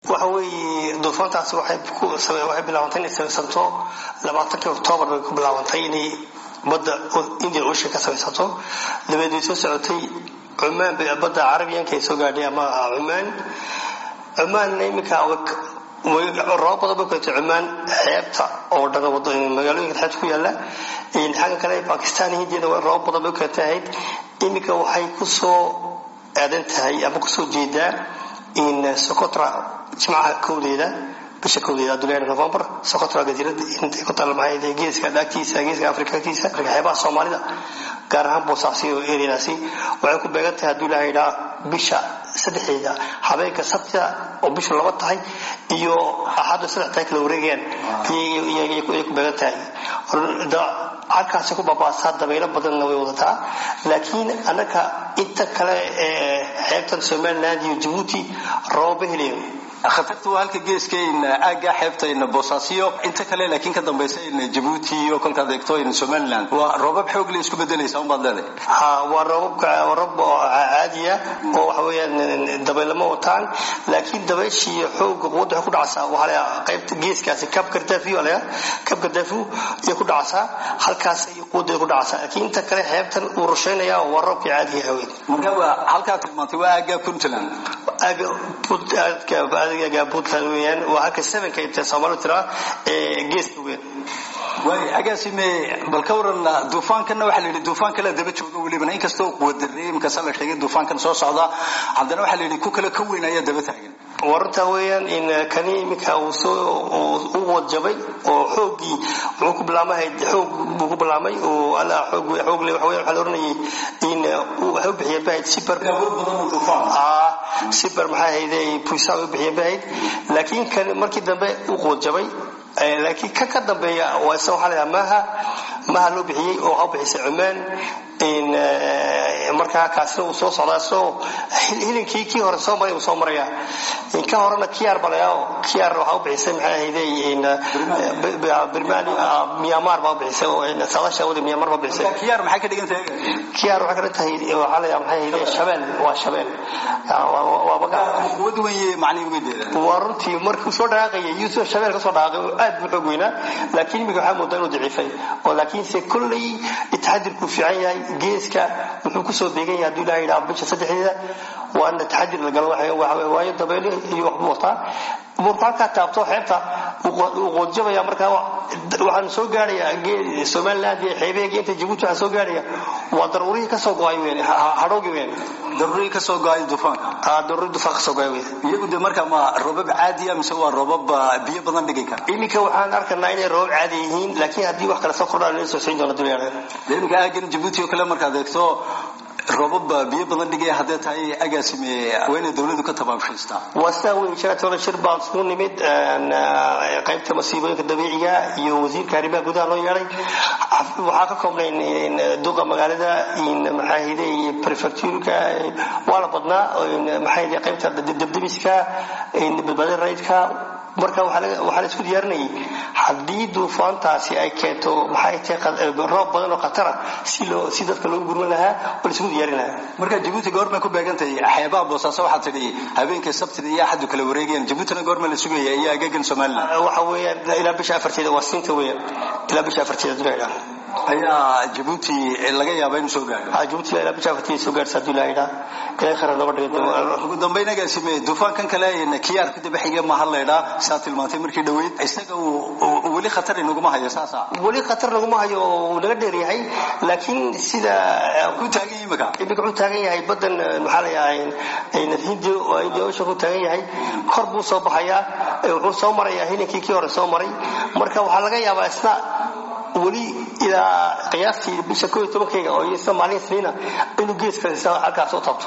waxa weeye duufaantaasi waxay bilaabantay inay samaysanto labaatankii oktoobar bay ku bilaabantay inay badda indian ocean ka samaysanto dabeed way soo socotay cumaan bay badda carabiyanka ay soo gaadhay ama cumaan cumaanna iminka roobab badan bay keentay cumaan xeebta oo dhan magaalooyinka xeebta ku yaala xagga kale bakistan hindiyana roobab badan bay keentay ahayd iminka waxay kusoo aadan tahay ama kusoo jeedaa in socotra jimcaha kowdeeda bisha kowdeeda duleer november socotra jasiirada intay ku talmahayd geeska agtiisa geeska afrika agtiisa xeebaha soomaalida gaar ahaan boosaasiyo ereadaasi waxay ku beegan tahay hadduu ilaha idhaa bisha saddexdeeda habeenka sabtida oo bishu laba tahay iyo axadda saddex tahay kala wareegayaan ayay ku beegan tahay halkaasi ku babaasaa dabaylo badanna way wadataa laakiin annaka inta kale ee xeebtan somaliland iyo jabuuti roobaba helayo khatarta waa halka geeskayn aagga xeebtayna boosaasiyo inta kale laakiin ka dambaysayn jabuuti iyo kolkaad eegto in somaliland waa roobab xoog le isku bedelaysa unbaad leedahay ha waa roobabka roobab caadiya oo waxa weeyaan dabaylama wataan laakiin dabayshii xooga quwadda waxay ku dhacaysaa waxaa la qaybta geeskaasi kab gardafi waa la kab gardafi ayay ku dhacaysaa halkaas ay quwadda ku dhacaysaa laakiin inta kale xeebtan uu rusheynaya waa roobkii caadiga haween marka waa halkaa tilmaantay waa aagga puntland aagga puntland weeyaan waa halka sevenka inta soomaalidu tiraa ee geeska weyn waay agaasime bal ka waran duufaankana waxaa la yidhi duufaan kale daba jooga welibana inkastoo quwadareey inkasta la sheegay duufaankan soo socda haddana waxaa la yidhi ku kale ka weyn ayaa daba taagan wararta weeyaan in kani iminka uu soo u wadjabay oo xooggii wuxuu ku bilaamay xoog buu ku bilaamay oo alla xoog xoog le waxa weeyaan waxaa la oranayay in waxay u bixiyeen bahayd super ah super maxaa hayday puisa u bixiyeen bahayd laakiin kan markii dambe u quwadjabay laakiin ka ka dambeeya waa isa waxaa la maha maha loo bixiyey oo ha u bixisay cumaan markaa kaasina uu soo socdaa soo hilinkii kii hore soo maray uu soo maraya ka horena kiyaar balaya kiyaar waxaa u bixisay maxay ahayday birmani myanmar baa u bixisay oo saadaasha wada myanmar baa bixisay kiyaar maxay ka dhigan tahay kiyaar waxay ka dhigan tahay waxaa la maxay ahayday shabeel waa shabeel waa maga quwad weeye macnihi ugedeeda waa runtii markuu soo dhaqaaqayay yusuf shabeel ka soo dhaqaaqay aad buu xoog weynaa laakiin iminka waxaa moodaa inuu daciifay oo laakiinse kolley taxadirku fiican yahay geeska wuxuu kusoo beegan yahay hadduu ilaha yidhaha bisha saddexdeeda waa ina taxadir la galo waayo dabeyle iyo waxbuu wataa markuu halkaa taabto xeebta wuu qoodjabaya markaa waxaan soo gaaraya somaliland iyo xeebaheega inta jabuuti waxaa soo gaaraya waa daruurihii kasoo go-ay weyn hadhowgi weyn daruurihii kasoo go-ay duufaanka daruurihii duufaan kasoo go-ay weyn iyagu de marka ma roobab caadiya mise waa roobab biyo badan dhigi kara iminka waxaan arkanaa inay roobab caadi yihiin laakiin haddii wax kale soo kordhaan inay soo siin doona dunyada iminka aagan jabuuti oo kale markaad eegto roobab biyo badan dhigaya haddee tahay agaasime waa inay dawladu ka tabaabshaystaa waa sidaa weyn shalatooda shir baan isugu nimid qaybta masiibooyinka dabiiciga iyo wasiirka arrimaha gudaha loo yeedhay waxaa ka koobnay duqa magaalada maxaahiday prefecturka waa la badnaa maxaahiday qaybta debdemiska badbaadada raydka marka waxaa la isku diyaarinayay haddii duufaantaasi ay keento maxay tahay roob badan oo khatara si loo si dadka loogu gurman lahaa oo la isku diyaarin lahaa marka jabuuti goormay ku beegantahay xeebaha boosaaso waxaad tidhi habeenkii sabtida iyo axadu kala wareegayaan jabuutina goorma la sugaya iyo agagan somaliland waxa weeyaan ilaa bisha afarteeda waa siinta weeyaan ilaa bisha afarteeda dunaydhaa ayaa jabuuti laga yaaba inuu soo gaaro jabuuti ilaa bisha afarteeda soo gaarsa hadduu ilaahay dhaa ilaahay khayr nooga dhigo ugu dambayn agaasime duufaankan kale kiyaar ku daba xiga ma hadlaydhaa saa tilmaantay markii dhaweyd isaga uu weli khatar inaguma hayo saasa weli khatar naguma hayo oo uu naga dheer yahay laakiin sida ku taagan yahay imika imika wuxuu taagan yahay badan maxaa la yahay hindi hindi ocean ku taagan yahay kor buu soo baxayaa wuxuu soo marayaa hilinkii kii hore soo maray marka waxaa laga yaabaa isna weli ilaa qiyaastii bisha koo iyo tobankeyga oo isna maalin isniina inuu geeska halkaas u tabto